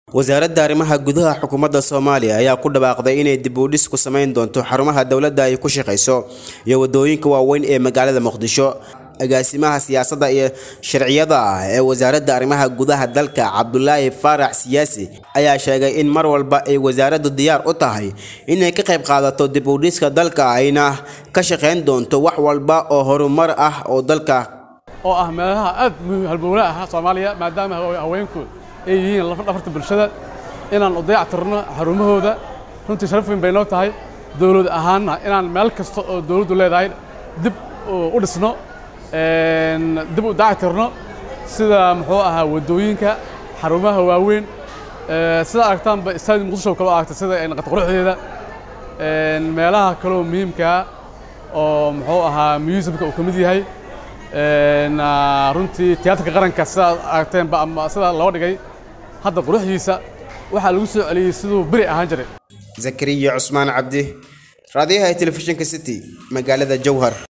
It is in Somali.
wasaaradda arrimaha gudaha xukuumadda soomaaliya ayaa ku dhawaaqday inay dib u dhis ku samayn doonto xarumaha dowladda ay ku shaqayso iyo waddooyinka waaweyn ee magaalada muqdisho agaasimaha siyaasadda iyo sharciyada ah ee wasaaradda arrimaha gudaha dalka cabdulaahi faarax siyaasi ayaa sheegay in mar walba ay wasaaraddu diyaar u tahay inay ka qayb qaadato dib u dhiska dalka ayna ka shaqayn doonto wax walba oo horumar ah oo dalka oo ah meelaha aad halbowle ah soomaaliya maadaama haweenku ay yihiin lafdhafarta bulshada inaan u dayactirno xarumahooda runtii sharaf weyn bay noo tahay dowlad ahaanna inaan meel kasta oo dowladdu leedahay dib u dhisno dib u dayactirno sida muxuu ahaa waddooyinka xarumaha waaweyn sida aragtaanba istaadi muqdisho kaloo aragtay sida naqata quruxdeeda meelaha kaloo muhiimkaa oo muxuu ahaa museumka uu ka mid yahay runtii tiyaatarka qaranka sidaad aragteenba ama sida loo dhigay hadda quruxdiisa waxaa lagu soo celiyey siduu beri ahaan jiray zakariya cusmaan cabdi raadiyaha telefishinka city magaalada jowhar